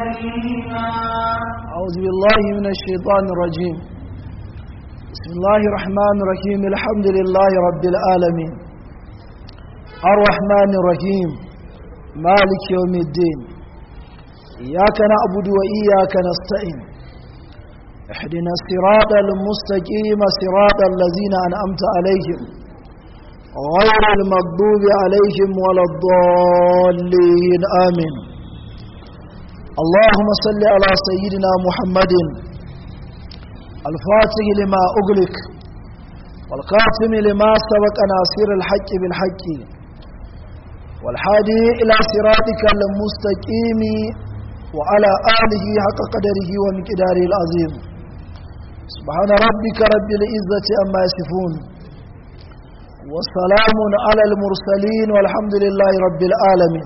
أليما أعوذ بالله من الشيطان الرجيم بسم الله الرحمن الرحيم الحمد لله رب العالمين الرحمن الرحيم مالك يوم الدين إياك نعبد وإياك نستعين احدنا الصراط المستقيم صراط الذين أنعمت عليهم غير المغضوب عليهم ولا الضالين آمين اللهم صل على سيدنا محمد الفاتح لما أغلق والقاتم لما سبق ناصر الحق بالحق والحادي إلى صراطك المستقيم وعلى آله حق قدره ومقداره العظيم سبحان ربك رب العزة أما يصفون والسلام على المرسلين والحمد لله رب العالمين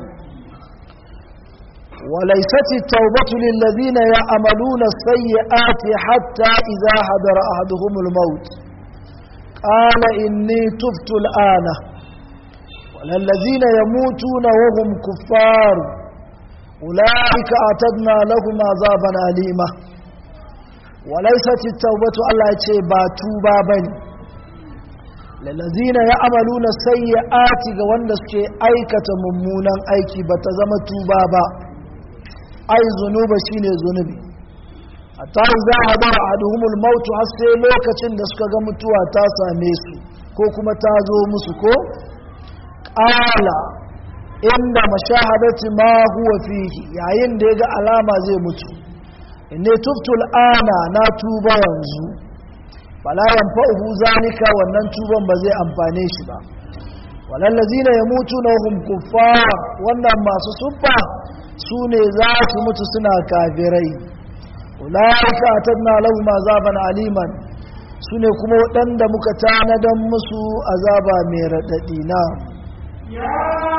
وليست التوبة للذين يعملون السيئات حتى إذا حضر أحدهم الموت قال إني تبت الآن وللذين يموتون وهم كفار أولئك أعتدنا لهم عذابا أليما وليست التوبة الله يتباتوا بني lalazina ya amalu na sayyi'ati ga wanda suke aikata mummunan aiki ba ta zama tuba ba ai zunuba shine zunubi hatta za a bar aduhumul mautu har sai lokacin da suka ga mutuwa ta same su ko kuma ta zo musu ko qala inda mashahadati ma huwa fihi yayin da ya ga alama zai mutu inni tuftul ana na tuba yanzu fala yanfa'uhu zalika wannan tuban ba zai amfane shi ba walallazina yamutuna hum kuffar wannan masu subba su ne za su mutu suna kafirai ulaika atadna lahum azaban aliman su ne kuma waɗanda muka tanadan musu azaba mai raɗaɗi na يا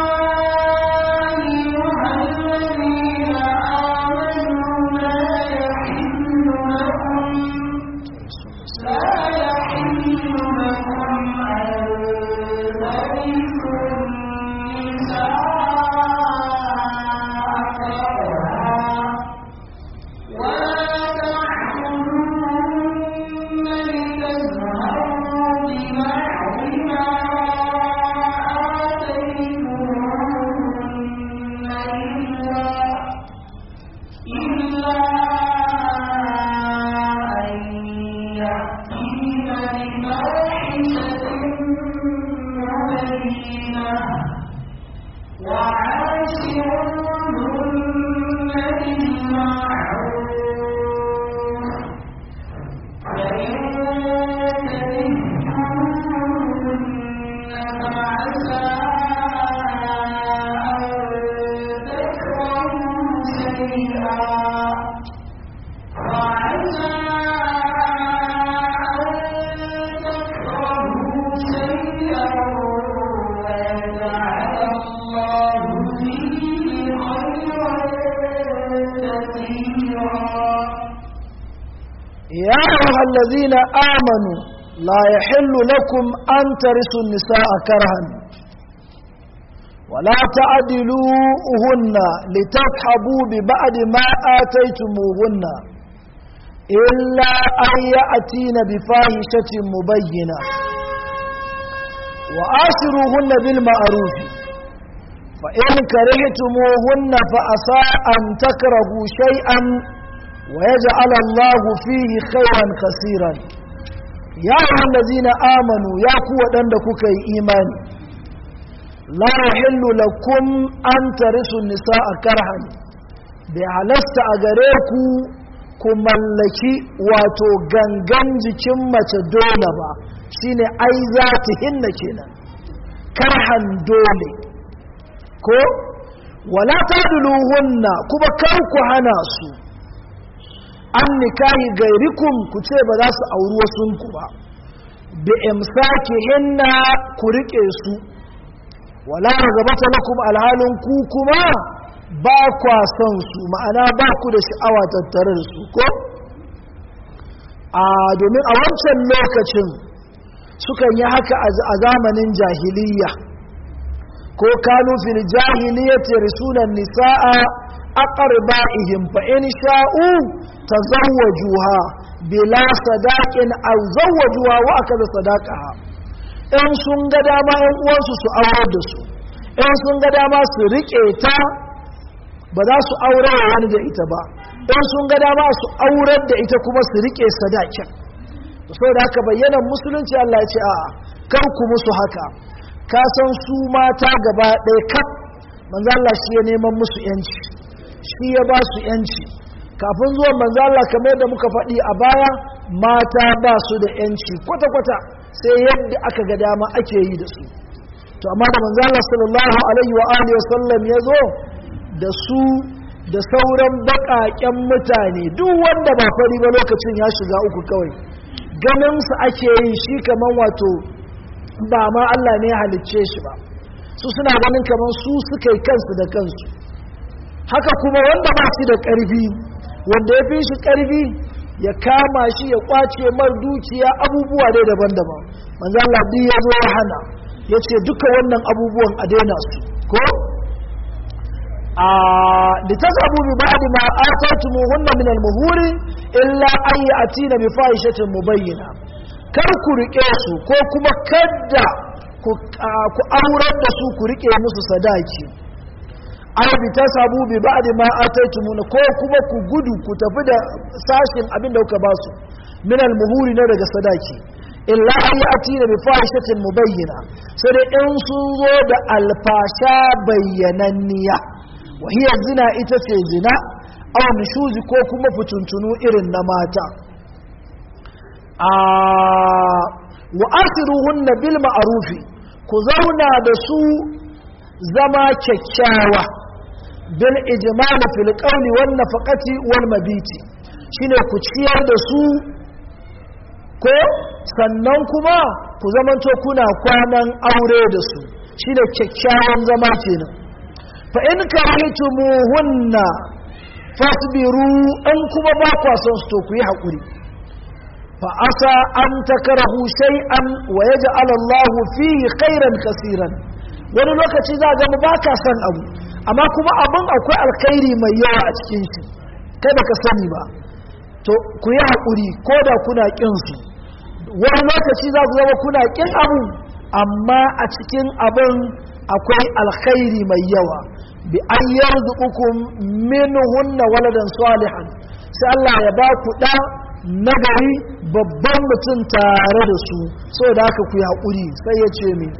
أيها الذين آمنوا لا يحل لكم لا يحل لكم أن ترثوا النساء كرها ولا تعبدوهن لتذهبوا ببعض ما آتيتموهن إلا إلا أن يأتين بفاحشة مبينة وعاشروهن بالمعروف فإن كرهتموهن فعسى أن تكرهوا شيئا وعسى أن تكرهوا شيئا ويجعل الله فيه خيرا كثيرا يا أيها الذين آمنوا لا يحل لكم أن ترثوا النساء كرها ولا تعدلوهن لتذهبوا ببعد ما آتيتموهن إلا أن يأتين بفاحشة مبينة وآسروهن بالمعروف فإن كرهتموهن فأسى أن تكرهوا شيئا ويجعل الله فيه خيرا كثيرا يا أيها الذين آمنوا يا قوة عندك إيمان لا يحل لكم أن ترثوا النساء كرها بحلست أغريكو ku mallaki wato gangan jikin mace dole ba shine ai za ta hinna kenan karhan dole ko wala tadluhunna kuma kar ku hana su an nikahi gairikum ku ce ba za su auri wasunku ba bi imsaki hinna ku rike su wala ragabata lakum alhalin ku kuma ba kwa son su ma'ana ba ku da sha'awa tattare da su ko a domin a wancan lokacin sukan yi haka a zamanin jahiliya ko kanu fil jahiliyyati risulan nisaa aqraba'ihim fa in sha'u tazawwajuha bila sadaqin aw zawwajuha wa akaza sadaqaha in sun ga dama yan uwansu su aurar da su in sun ga dama su rike ta ba za su aure wani da ita ba in sun ga dama su aurar da ita kuma su rike sadakin saboda haka bayyana musulunci Allah ya ce a'a kar ku musu haka ka san su mata gaba ɗaya kaf manzo Allah shi ya neman musu yanci shi ya ba su yanci kafin zuwan manzo Allah kamar yadda muka faɗi a baya mata ba su da yanci kwata kwata sai yadda aka ga dama ake yi da su to amma da manzo Allah sallallahu alaihi wa alihi wasallam ya zo da su da sauran baƙaƙen mutane duk wanda ba fari ba lokacin ya shiga uku kawai ganin su ake yi shi kaman wato ba ma Allah ne ya halicce shi ba su suna ganin kamar su suka yi kansu da kansu haka kuma wanda ba shi da ƙarfi wanda ya fi shi ƙarfi ya kama shi ya kwace mar dukiya abubuwa dai daban-daban manzo Allah duk ya zo ya hana ya ce duka wannan abubuwan a daina su ko a litasabu bi ba'di ma ataytumuhunna min al-muhuri illa an ya'tina bi fahishatin mubayyina kar ku rike su ko kuma kadda ku aurar da su ku rike musu sadaki ai bi tasabu bi ba'di ma ataytumuna ko kuma ku gudu ku tafi da sashin abin da kuka ba su min al-muhuri na daga sadaki illa an ya'tina bi fahishatin mubayyina sai dai in sun zo da alfasha bayyananniya wa hiya zina ita ce zina aw nushuzi ko kuma fituntunu irin na mata wa asiruhunna bil ma'rufi ku zauna da su zama kyakkyawa bil ijmal fil qawli wan nafaqati wal mabiti shine ku ciyar da su ko sannan kuma ku zamanto kuna kwanan aure da su shine kyakkyawan zama kenan fa in karihtumuhunna fasbiru an kuma ba kwa son su to ku yi hakuri فعسى أن تكرهوا شيئا ويجعل الله فيه خيرا كثيرا wani lokaci za ga ba ka san abu amma kuma abin akwai alkhairi mai yawa a cikin shi kai baka sani ba to ku yi haƙuri ko da kuna ƙin su wani lokaci za ku zama kuna ƙin abu amma a cikin abin akwai alkhairi mai yawa bi an yarzuqukum minhunna waladan salihan sai Allah ya ba ku da nagari babban mutum tare da su so da haka ku yi haƙuri sai ya ce mi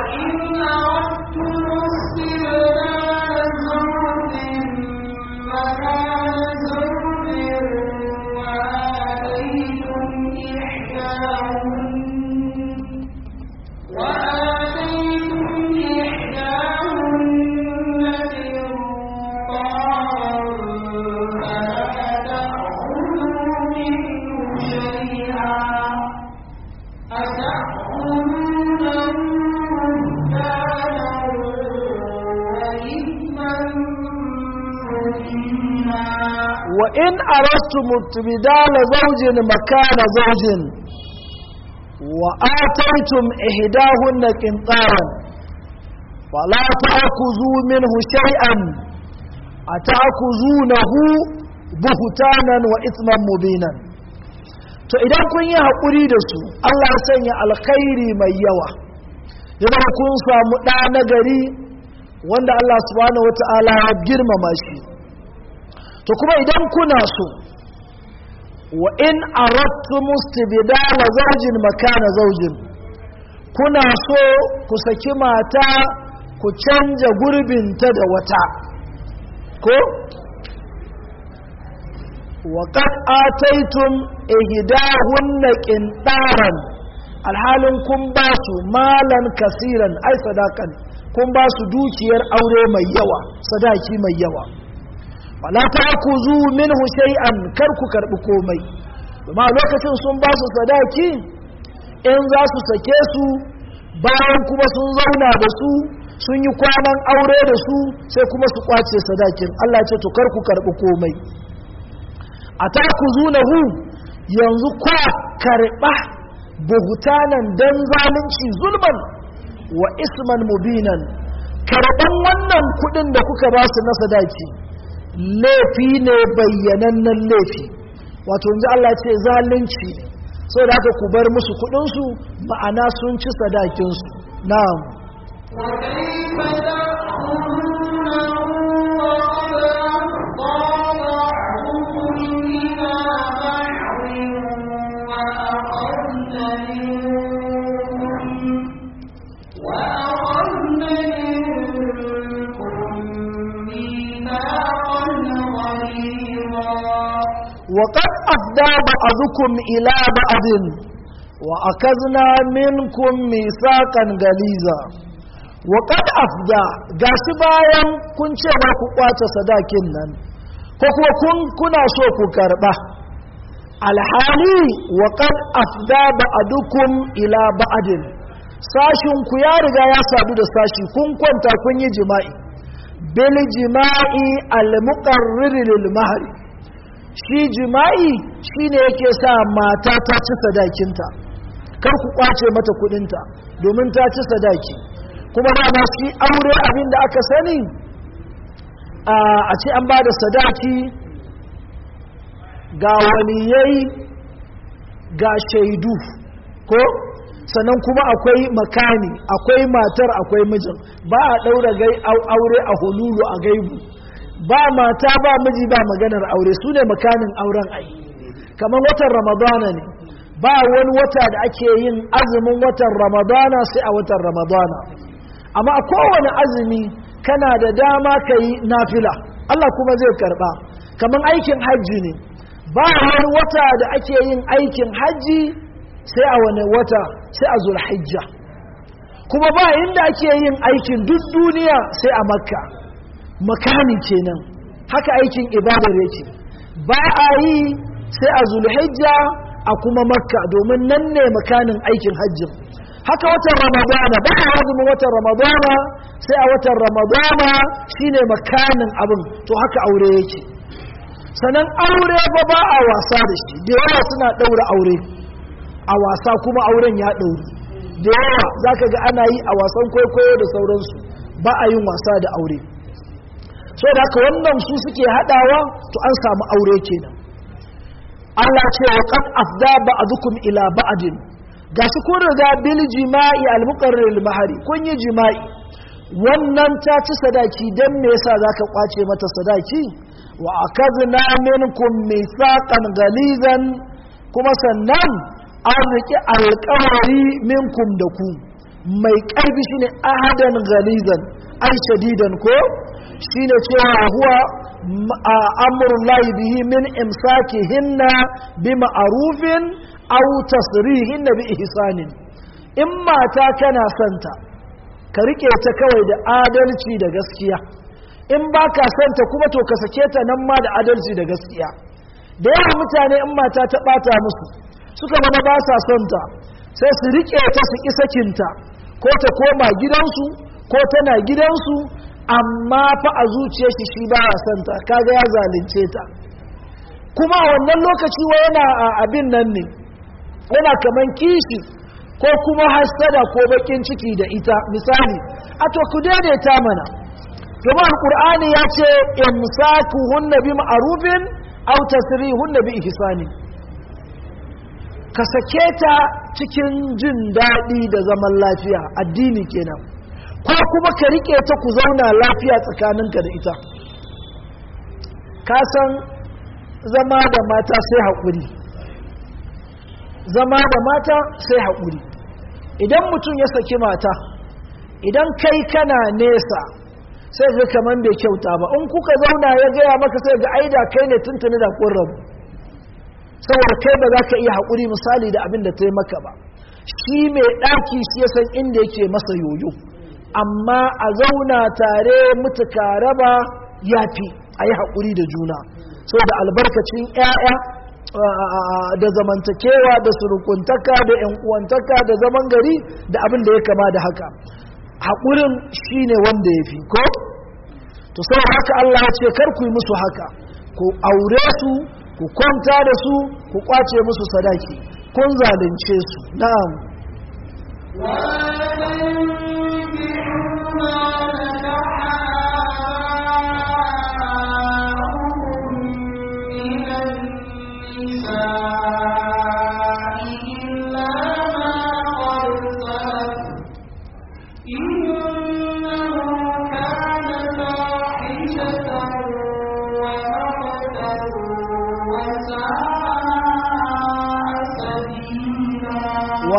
وإن أردتم استبدال زوج مكان زوج وآتيتم إحداهن قنطارا فلا تأخذوا منه شيئا أتأخذونه بهتانا وإثما مبينا to idan kun yi haƙuri da su Allah ya sanya alkhairi mai yawa idan kun samu ɗa na gari wanda Allah subhanahu wata'ala ya girmama shi to kuma idan kuna so wa in aradtu mustibdala zawjin makana zawjin kuna so ku saki mata ku canja gurbinta da wata ko wa qad ataytum ihdahunna qintaran alhalin kun ba su malan kasiran ai sadakan kun ba su dukiyar aure mai yawa sadaki mai yawa wala ta'khudhu minhu shay'an kar ku karbi komai kuma lokacin sun ba su sadaki in za su sake su bayan kuma sun zauna da su sun yi kwanan aure da su sai kuma su kwace sadakin Allah ce to kar ku karbi komai atakuzunahu yanzu kwa karba buhutanan dan zalunci zulman wa isman mubinan karban wannan kudin da kuka ba su na sadaki laifi ne bayyanannen laifi wato inji Allah ce zalunci ne sau da haka ku bar musu kudinsu ma'ana sun ci sadakinsu na'am وكيف تأخذونه وقد أفضى بعضكم إلى بعض وأخذن منكم وأخذن منكم ميثاقا غليظا وقد أفدى بعضكم إلى بعض وأخذنا منكم ميثاقا غليظا وقد أفدى gashi bayan kun ce ba ku kwace sadakin nan ko kuma kun kuna so ku karba alhali وقد أفدى بعضكم إلى بعض sashin ku ya riga ya sadu da sashi kun kwanta kun yi jima'i bil jima'i al muqarrir lil mahri shi jima'i shine yake sa mata ta ci sadakinta kar ku kwace mata kudinta domin ta ci sadaki kuma dama shi aure abin da aka sani a ce an ba da sadaki ga waliyai ga shaidu ko sannan kuma akwai makani akwai matar akwai mijin ba a ɗaura aure a hululu a gaibu ba mata ba miji ba maganar aure su ne makanin auren ai kamar watan ramadana ne ba wani wata da ake yin azumin watan ramadana sai a watan ramadana amma a kowane azumi kana da dama ka yi nafila Allah kuma zai karba kamar aikin hajji ne ba wani wata da ake yin aikin hajji sai a wani wata sai a zulhijja kuma ba inda ake yin aikin duk duniya sai a makka makani kenan haka aikin ibadar yake ba a yi sai a zulhijja a kuma makka domin nan ne makanin aikin hajjin haka watan ramadana ba a azumin watan ramadana sai a watan ramadana shine makanin abin to haka aure yake sannan aure ba ba a wasa da shi da yawa suna ɗaura aure a wasa kuma auren ya ɗauri da yawa za ka ga ana yi a wasan kwaikwayo da sauransu ba a yin wasa da aure so da haka wannan su suke haɗawa to an samu aure kenan Allah ce wa qad afda ba'dukum ila ba'din gashi kun riga bil jima'i al muqarrir mahari kun yi jima'i wannan ta ci sadaki dan me yasa zaka kwace mata sadaki wa akadna minkum mithaqan galizan kuma sannan an riƙe alƙawari minkum da ku mai ƙarfi shine ahadan galizan ai shadidan ko shine cewa huwa amrul lahi bihi min imsakihinna bi ma'rufin aw tasrihinna bi ihsanin in mata kana santa ka rike ta kawai da adalci da gaskiya in baka santa kuma to ka sake ta nan ma da adalci da gaskiya da yawan mutane in mata ta bata musu suka zama ba sa son ta sai su rike ta su ƙi sakinta ko ta koma gidansu ko tana gidansu amma fa a zuciyar shi shi ba a son ta kaga ya zalunce ta kuma a wannan lokaci wa yana a abin nan ne yana kaman kishi ko kuma hasada ko bakin ciki da ita misali a to ku daidaita mana kuma alqur'ani ya ce imsakuhunna bi ma'rufin aw tasrihunna bi ihsani ka sake ta cikin jin daɗi da zaman lafiya addini kenan ko kuma ka rike ta ku zauna lafiya tsakaninka da ita ka san zama da mata sai haƙuri zama da mata sai haƙuri idan mutum ya saki mata idan kai kana nesa sai ga kaman bai kyauta ba in kuka zauna ya gaya maka sai ga aida kai ne tuntuni da kun rabu saboda kai ba za ka iya haƙuri misali da abin da ta yi maka ba shi mai ɗaki shi ya san inda yake masa yoyo amma a zauna tare mutuka raba ya fi a yi haƙuri da juna saboda albarkacin 'ya'ya da zamantakewa da surukuntaka da yan uwantaka da zaman gari da abin da ya kama da haka haƙurin shine wanda ya fi ko to sau haka Allah ya ce kar ku yi musu haka ku aure su ku kwanta da su ku kwace musu sadaki kun zalunce su na'am وَلَا تَنكِحُوا مَا نَكَحَ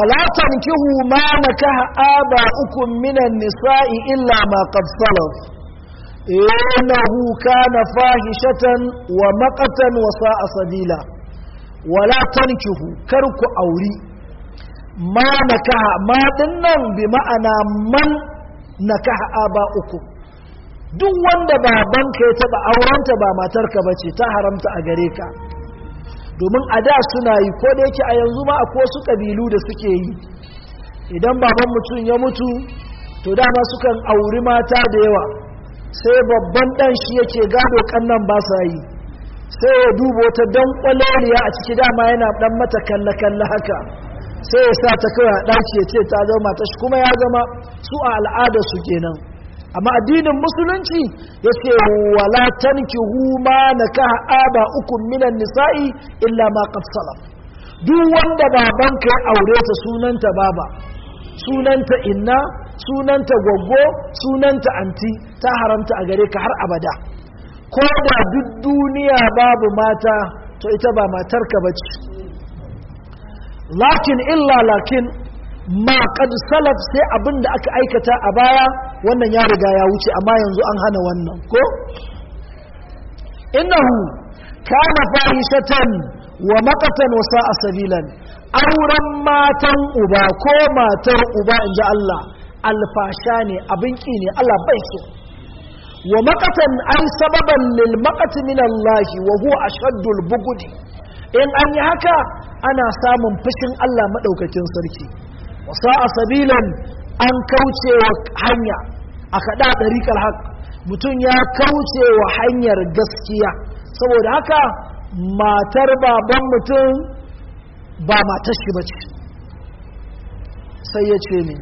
ولا تنكحوا ما نكح آباؤكم من النساء إلا ما قد سلف إنه كان فاحشة ومقتا وساء سبيلا ولا تنكحوا كرك أوري ما نكح ما دنن بمعنى من نكح آباؤكم duk wanda babanka ya taba aurenta ba matarka bace ta haramta a gare ka domin a da suna yi ko da yake a yanzu ma akwai wasu ƙabilu da suke yi idan baban mutum ya mutu to dama sukan auri mata da yawa sai babban ɗan shi yake gado kannan ba sa yi sai ya duba wata dan kwaleliya a ciki dama yana dan mata kalle-kalle haka sai ya sa ta kawai a ɗaki ya ce ta zama ta shi kuma ya zama su a al'adar su kenan amma addinin musulunci ya ce wala tankihu ma nakaha aba ukun minan nisa'i illa ma qad salaf duk wanda babanka ya aure ta sunanta baba sunanta inna sunanta goggo sunanta anti ta haramta a gare ka har abada ko da duk duniya babu mata to ita ba matarka bace lakin illa lakin ma qad salaf sai abin da aka aikata a baya wannan ya riga ya wuce amma yanzu an hana wannan ko innahu kana fahishatan wa maqatan wa sa'a sabilan auren matan uba ko matar uba inji Allah alfasha ne abin ki ne Allah bai so wa maqatan ay sababan lil maqati min Allah wa huwa ashaddul bugudi in an yi haka ana samun fushin Allah madaukakin sarki wasa a sabilan an kauce wa hanya a kaɗa ɗariƙar haƙ mutum ya kauce wa hanyar gaskiya saboda haka matar baban mutum ba matar shi ba ce sai ya ce ne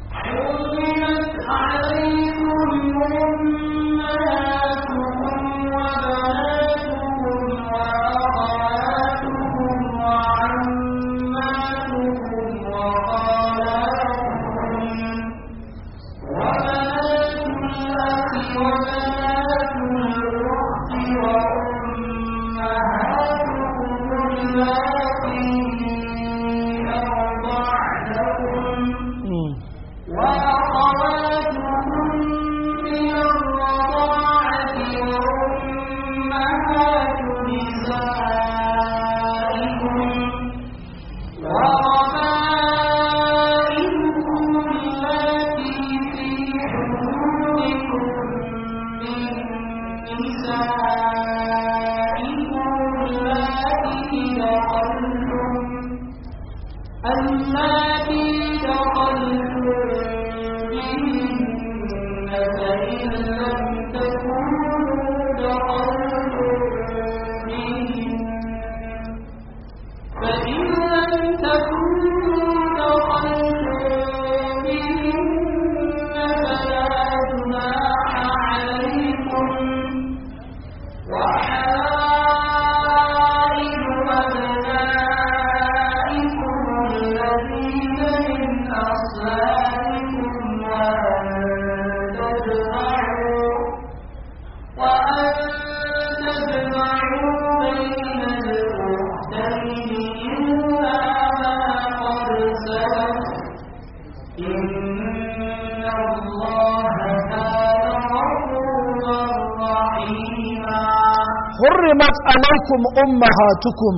حرمت عليكم أمهاتكم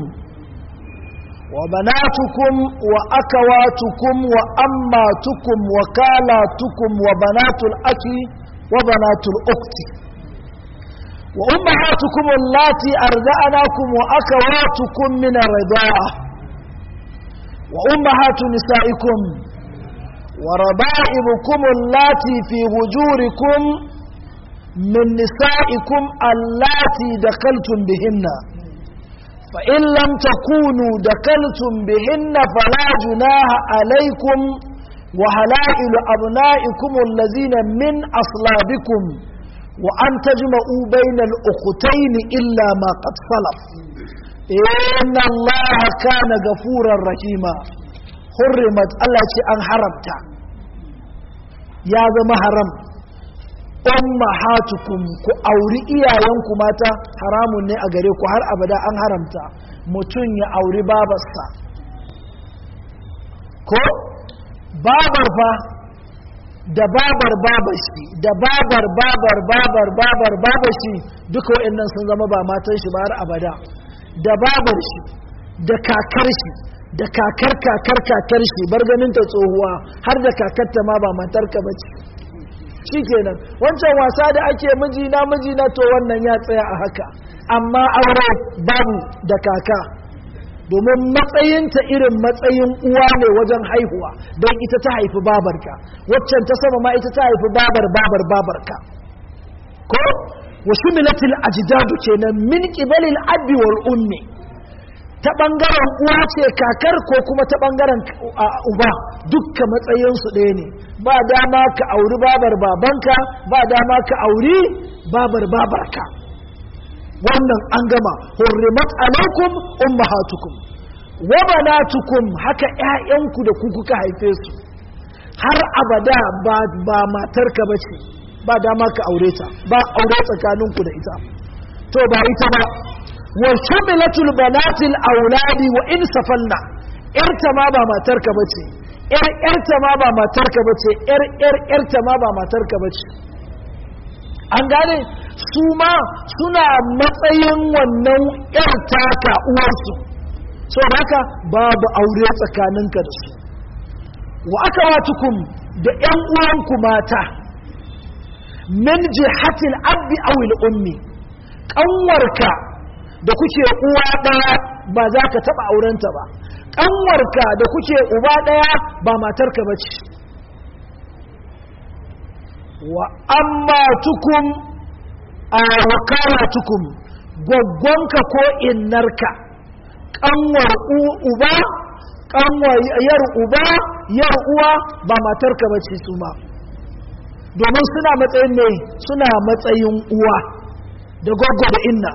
وبناتكم وأكواتكم وأماتكم وكالاتكم وبنات الأخ وبنات الأخت وأمهاتكم اللاتي أرضعناكم وأكواتكم من الرضاعة وأمهات نسائكم وربائبكم اللاتي في هجوركم من نسائكم اللاتي دخلتم بهن فإن لم تكونوا دخلتم بهن فلا جناح عليكم وهلائل أبنائكم الذين من أصلابكم وأن تجمعوا بين الأختين إلا ما قد سلف إن الله كان غفورا رحيما حرمت الله أن حرمت يا ذا حرم ummahatukum ku auri iyayenku mata haramun ne a gare ku har abada an haramta mutum ya auri babarsa ko babar fa da babar babashi da babar babar babar babar babashi duka waɗannan sun zama ba matan shi ba har abada da babar shi da kakar shi da kakar kakar kakar shi bar ganin ta tsohuwa har da kakarta ma ba matarka ba ce shikenan wancan wasa da ake mijina mijina to wannan ya tsaya a haka amma aure babu da kaka domin matsayinta irin matsayin uwa ne wajen haihuwa don ita ta haifi babarka waccan ta sama ma ita ta haifi babar babar babarka ko wasu milatil ajdadu kenan min qibalil abi wal ummi ta bangaren uwa ce kakar ko kuma ta bangaren uba dukka matsayinsu ɗaya ne ba dama ka auri babar babanka ba dama ka auri babar babarka wannan an gama hurrimat alaikum ummahatukum wa banatukum haka ƴaƴanku da ku kuka haife su har abada ba ba matarka bace ba dama ka aure ta ba aure tsakaninku da ita to ba ita ba wa shumilatul banatil auladi wa in safalna yarta ma ba matarka bace yar yarta ma ba matarka bace yar yar yarta ma ba matarka bace an gane su ma suna matsayin wannan yar taka uwarsu so haka babu aure tsakaninka da su wa aka watukum da yan uwanku mata min jihatil abbi awil ummi kanwarka da kuke uwa ɗaya ba za ka taɓa aurenta ba ƙanwarka da kuke uba ɗaya ba matarka ba ce wa amma tukum a wakala tukum gwaggwanka ko innarka ƙanwar uba ƙanwar yar uba yar uwa ba matarka ba ce su ma domin suna matsayin ne suna matsayin uwa da gwaggwa da inna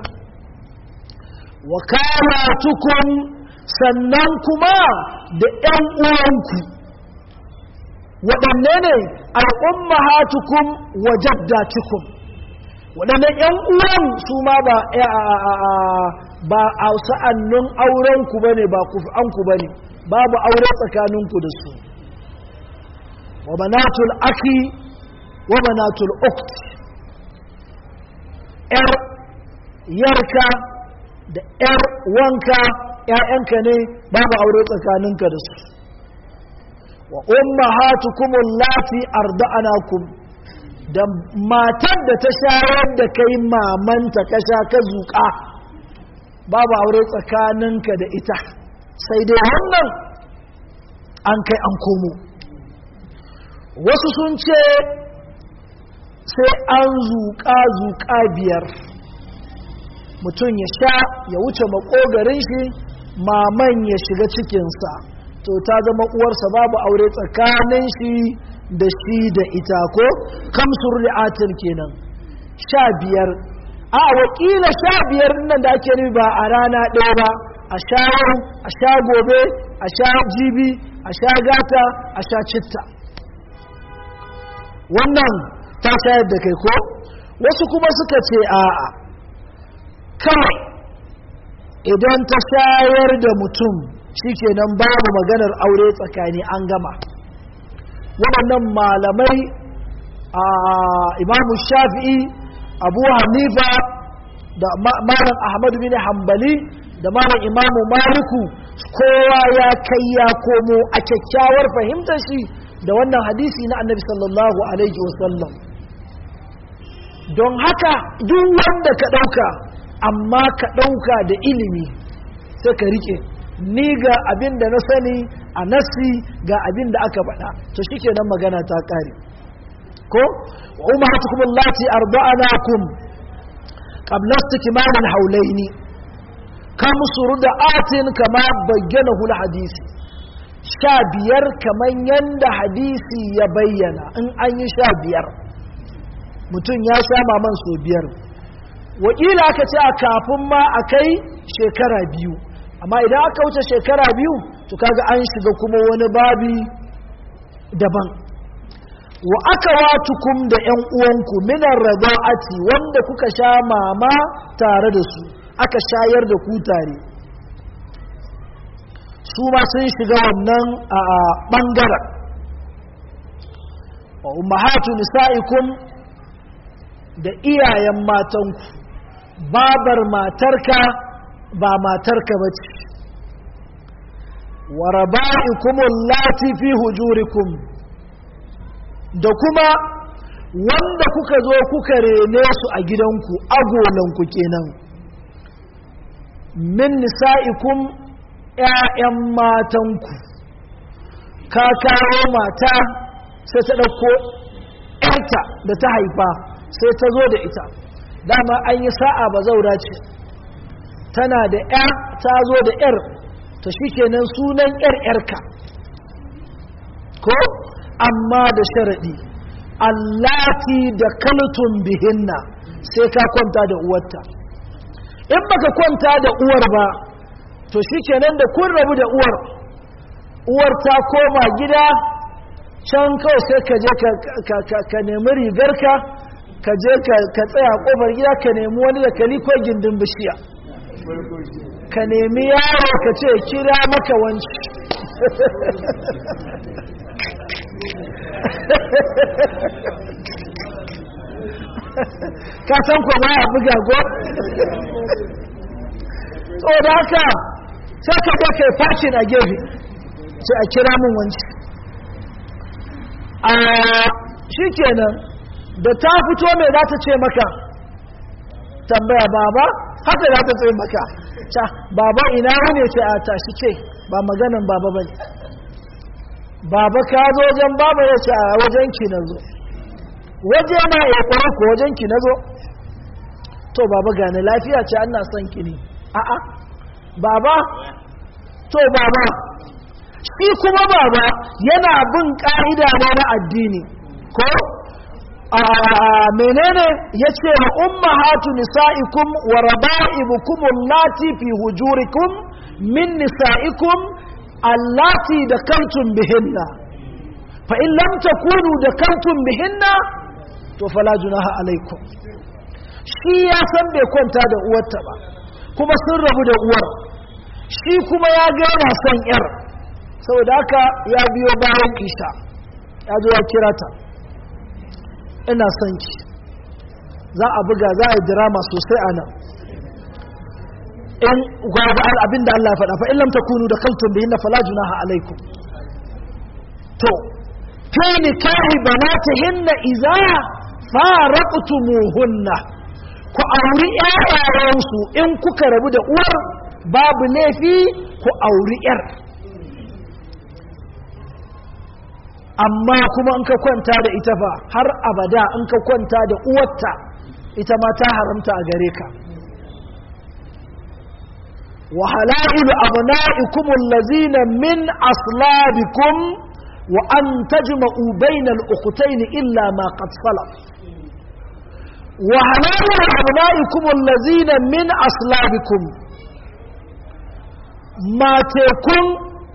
wakalatukum sannan kuma da ‘yan uwanku waɗanne ne al'ummahatukum wa jaddatukum waɗanne ‘yan uwan su ma ba ba a sa'annun aurenku ba ne ba kufanku ba ne babu aure tsakaninku da su wa banatul aki wa banatul ukt ‘yar yarka da ‘yar wanka ‘ya'yanka ne babu aure tsakaninka da su wa umma hatukumun lati arda'anakum da matar da ta shayar da kai mamanta ka sha ka zuƙa babu aure tsakaninka da ita sai dai wannan an kai an komo wasu sun ce sai an zuƙa zuƙa biyar mutum ya sha ya wuce makogarin shi maman ya shiga cikinsa to ta zama uwarsa babu aure tsakanin shi da shi da ita ko kamsur ri'atin kenan sha biyar a wakila sha biyar nan da ake nufi ba a rana ɗaya ba a sha yau a sha gobe a sha jibi a sha gata a sha citta wannan ta shayar da kai ko wasu kuma suka ce a'a kawai idan ta shayar da mutum shikenan babu maganar aure tsakani an gama waɗannan malamai a imamu shafi'i abu hanifa da malam ahmadu bin hambali da malam imamu maliku kowa ya kai ya komo a kyakkyawar fahimtar shi da wannan hadisi na annabi sallallahu alaihi wasallam don haka duk wanda ka ɗauka amma ka ɗauka da ilimi sai ka rike ni ga abin da na sani a nasi ga abin da aka faɗa to shi nan magana ta ƙare ko wa umaratukum allati arda'anakum qabla istikmal al-hawlayn kam da atin kama bayyana hul hadisi sha biyar kaman yanda hadisi ya bayyana in an yi sha biyar mutum ya sha maman so biyar wakila aka ce a kafin ma a kai shekara biyu amma idan aka wuce shekara biyu to kaga an shiga kuma wani babi daban wa aka watukum da ‘yan uwanku minar raza'ati wanda kuka sha mama tare da su aka shayar da ku tare su ma sun shiga wannan a ɓangaren wa ummahatu nisa'ikum da iyayen matanku babar matarka ba matarka ba ce wa raba'ikum allati fi hujurikum da kuma wanda kuka zo kuka rene su a gidanku agolanku kenan min nisa'ikum ‘ya'yan matanku ka kawo mata sai ta ɗauko ‘yarta da ta haifa sai ta zo da ita dama an yi sa'a ba zaura ce tana da ‘ya ta zo da ‘yar ta shi kenan sunan ‘yar ‘yarka ko amma da sharaɗi allati da kaltun bihinna sai ka kwanta da uwarta in baka kwanta da uwar ba to shi kenan da kun rabu da uwar uwar ta koma gida can kawai sai ka je ka nemi rigarka ka je ka tsaya kofar gida ka nemi wani da kali ko gindin bishiya ka nemi yaro ka ce kira maka wanci ka san ko ba a buga go so da haka sai ka ga kai fashin a gefe sai a kira min wanci a shi kenan da ta fito mai za ta ce maka tambaya baba haka za ta ce maka ta baba ina wane ce a tashi ce ba maganan baba ba ne baba ka zo wajen baba ya ce a wajen ki na zo waje na ya kwaro ko wajen ki na zo to baba gane lafiya ce ana son ki ne a'a baba to baba shi kuma baba yana bin ka'ida ne na addini ko a menene yace wa ummahatu nisaikum wa raba'ibukum allati fi hujurikum min nisaikum allati dakaltum bihinna fa in lam takunu dakaltum bihinna to fala junaha alaikum shi ya san bai kwanta da uwarta ba kuma sun rabu da uwar shi kuma ya ga yana son yar saboda haka ya biyo bayan isha ya zo ya kira ta ina son ki za a buga za a yi drama sosai a nan in gwaba abinda Allah ya faɗa fa in lam takunu da kaltun bihin na fala junaha alaikum to fi nikahi banatihinna idza faraqtumuhunna ku auri ƴaƴayensu in kuka rabu da uwar babu laifi ku auri ƴar amma kuma in ka kwanta da ita fa har abada in ka kwanta da uwarta ita ma ta haramta a gare ka wa halailu abna'ikum allazina min aslabikum wa an tajma'u bainal ukhtayn illa ma qad salaf wa halailu abna'ikum allazina min aslabikum matekun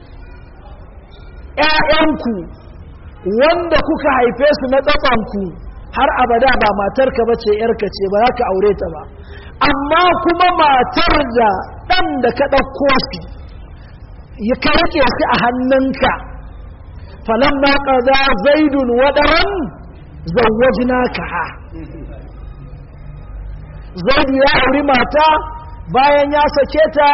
‘ya'yanku wanda kuka haife su na tsafanku har abada ba matarka ba ce ‘yarka ce ba za ka aure ta ba amma kuma matar da ɗan da ka ɗauko shi ya karke shi a hannunka falon ma ƙaza zaidun waɗaran zawajina ka ha zaidu ya auri mata bayan ya sake ta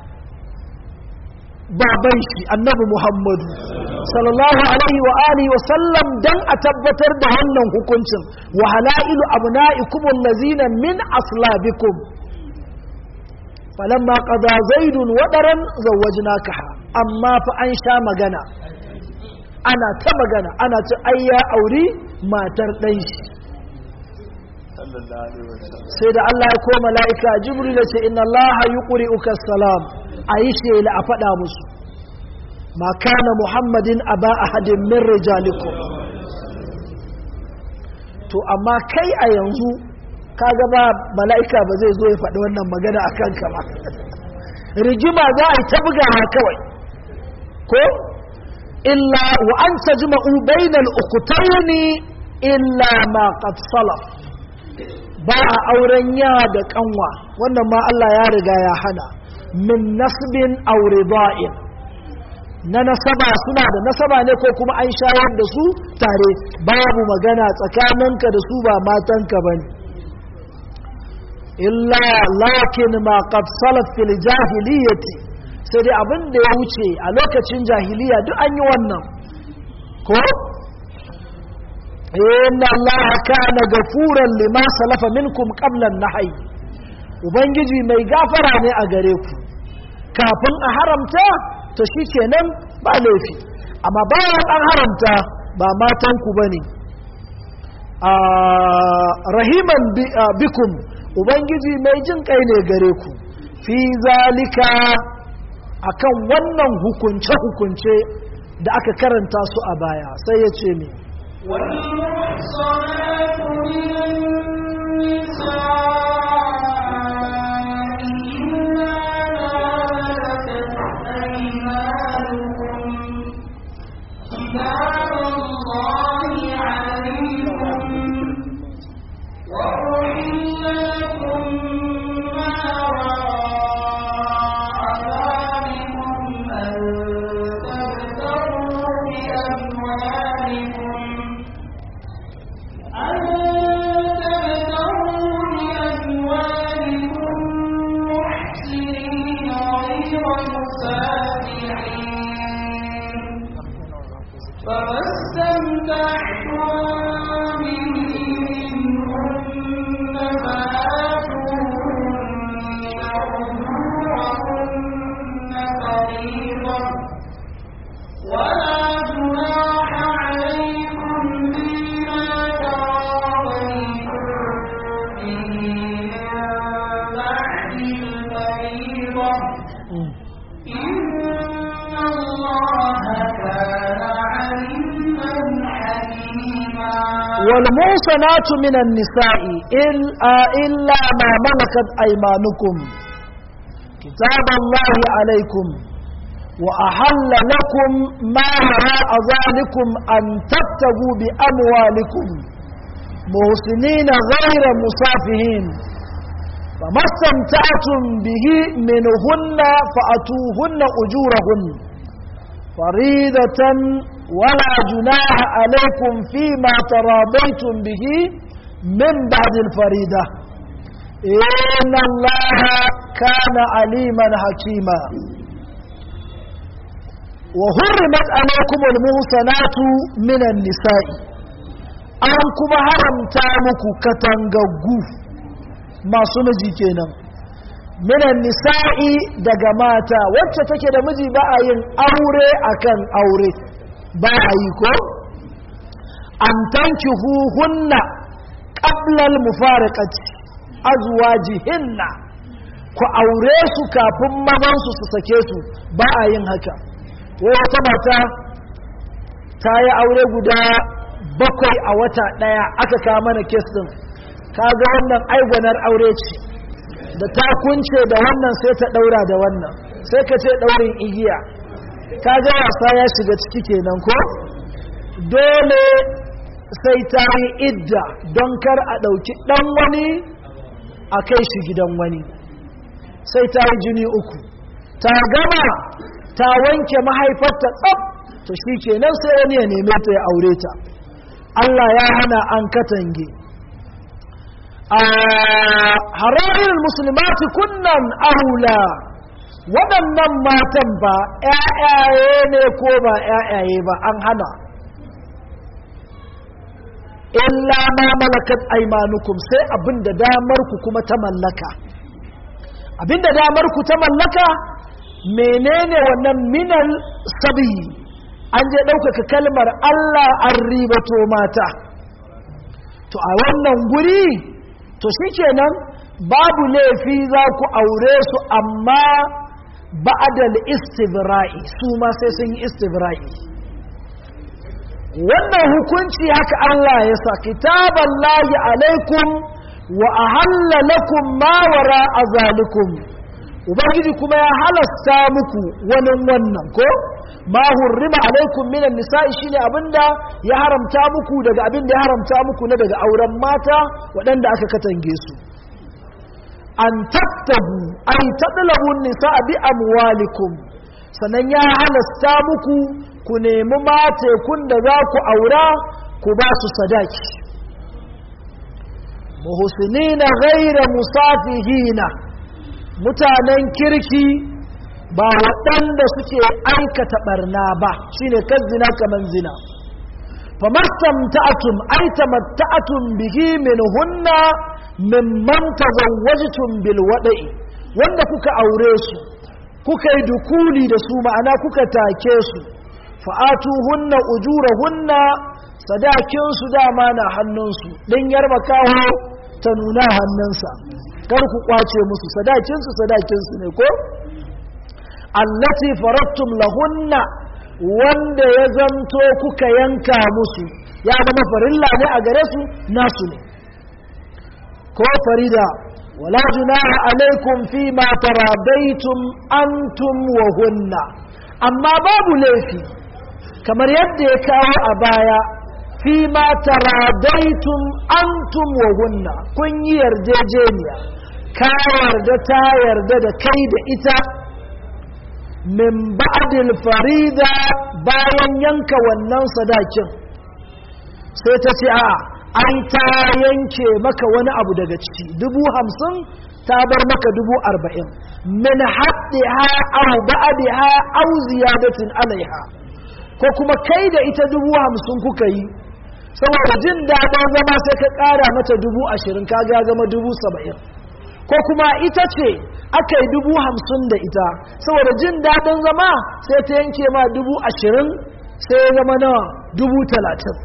baban shi annabi muhammadu sallallahu alaihi wa alihi wa sallam dan a tabbatar da wannan hukuncin wa halailu abna'ikum allazina min aslabikum falamma qada zaidun wadaran zawwajnakaha amma fa an sha magana ana ta magana ana ta ayya auri matar dan shi sai da Allah ya koma mala'ika jibril ya ce inna Allah yuqri'uka salam ayi shela a faɗa musu ma kana muhammadin aba ahadin min rijalikum to amma kai a yanzu kaga ba mala'ika ba zai zo ya faɗi wannan magana a kanka ba rigima za a yi ta bugawa kawai ko illa wa an tajma'u bainal ukhtayn illa ma qad salaf ba a auren ya da kanwa wannan ma Allah ya riga ya hana min nasbin aure ba'in na nasaba suna da nasaba ne ko kuma an shayar da su tare babu magana tsakaninka da su ba matanka ba ne illa lakin ma qad salaf fil jahiliyyati sai dai abin da ya wuce a lokacin jahiliya duk an yi wannan ko inna allaha kana gafuran lima salafa minkum qabla an-nahy ubangiji mai gafara ne a gare ku kafin a haramta to shikenan ba laifi amma bayan an haramta ba matan ku bane rahiman bikum ubangiji mai jin kai ne gare ku fi zalika akan wannan hukunce-hukunce da aka karanta su a baya sai ya ce ne والمحصنات من النساء إلا ما ملكت أيمانكم كتاب الله عليكم وأحل لكم ما وراء ذلكم أن تبتغوا بأموالكم أن تبتغوا بأموالكم محسنين غير مسافحين فما استمتعتم به منهن فآتوهن أجورهن فريضة ولا جناح عليكم فيما تراضيتم به من بعد الفريضة إن الله كان عليما حكيما والمحصنات من النساء إلا, إلا ما ملكت أيمانكم كتاب الله عليكم وأحل لكم ما وراء ذلكم أن تبتغوا بأموالكم محسنين غير مسافهين فما استمتعتم به منهن فأتوهن أجورهن فريدة ولا جناح عليكم فيما تراضيتم به من بعد الفريدة إن الله كان عليما حكيما وحرمت عليكم المحصنات من النساء أنكم حرمتا مكو كتنغغو ما سمجي كينا minan nisa'i daga mata wacce take da miji ba a yin aure akan aure ba a yi ko an tanki hunna ƙablal mufaraqati azwajihinna ku aure su kafin mazansu su sake su ba a yin haka wata mata ta yi aure guda bakwai a wata ɗaya aka kawo mana kes ɗin kaga wannan aigwanar aure ce da ta kunce da wannan sai ta daura da wannan sai ka ce daurin igiya ka ga wasa ya shiga ciki kenan ko dole sai ta yi idda don kar a ɗauki ɗan wani a kai shi gidan wani sai ta yi jini uku ta gama ta wanke mahaifarta tsab to shi kenan sai wani ya neme ta ya aure ta Allah ya hana an katange hararin musulmati kunnan ahula waɗannan matan ba ‘ya'yaye ne ko ba ‘ya'yaye ba an hana illa ma malakat aimanukum sai abinda damar ku kuma ta mallaka abinda damar ku ta mallaka menene wannan minal sabi an je ɗaukaka kalmar Allah an ribato mata to a wannan guri to shikenan babu laifi za ku aure su amma ba'adal istibra'i su ma sai sun yi istibra'i wannan hukunci haka Allah ya sa kitaballahi alaikum wa ahalla lakum ma wara azalikum ubangiji kuma ya halasta muku wani wannan ko ma hurrima alaikum minan nisa'i shine abinda ya haramta muku daga abinda ya haramta muku na daga auren mata waɗanda aka katange su an tattabu ay tadlabu nisa'a bi amwalikum sannan ya halasta muku ku nemi matekun da za ku aura ku ba su sadaki muhsinina ghaira musafihina mutanen kirki ba waɗanda suke aikata barna ba shine kan zina kaman zina famastamta'atum ay tamatta'atum bihi minhunna mimman tazawwajtum bil wada'i wanda kuka aure su kuka yi dukuli da su ma'ana kuka take su fa'atuhunna ujurahunna sadakin su dama na hannunsu din yarba kawo ta nuna hannunsa kar ku kwace musu sadakin su sadakin su ne ko allati farattum lahunna wanda ya zanto kuka yanka musu ya zama farilla ne a gare su nasu ne ko farida wala junaha alaikum fi ma taradaitum antum wa hunna amma babu laifi kamar yadda ya kawo a baya fi ma taradaitum antum wa hunna kun yi yarjejeniya ka yarda ta yarda da kai da ita min ba'dil farida bayan yanka wannan sadakin sai ta ce a ai ta yanke maka wani abu daga ciki dubu hamsin ta bar maka dubu arba'in min haddiha aw ba'diha aw ziyadatin alaiha ko kuma kai da ita dubu hamsin kuka yi saboda jin daɗin zama sai ka ƙara mata dubu ashirin ka ga zama dubu saba'in ko kuma ita ce aka yi dubu hamsin da ita saboda jin daɗin zama sai ta yanke ma dubu ashirin sai ya zama nawa dubu talatin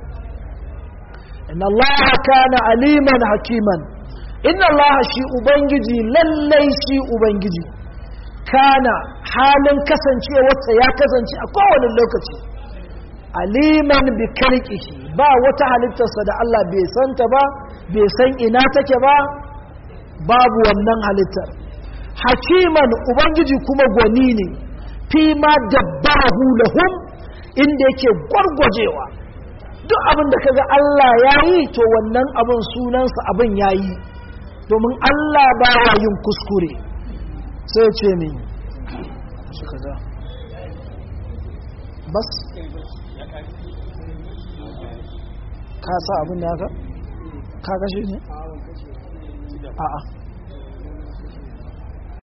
inna Allah kana aliman hakiman inna Allah shi ubangiji lallai shi ubangiji kana halin kasancewarsa ya kasance a kowane lokaci aliman bi kalqihi ba wata halittarsa da Allah bai santa ba bai san ina take ba babu wannan halittar hakiman ubangiji kuma gwani ne fi ma dabbahu lahum inda yake gwargwajewa duk abin da kaga Allah ya yi to wannan abin sunansa abin ya yi domin Allah ba ya yin kuskure sai ce min shi kaza bas ka sa abin da ka ka kashe ne a'a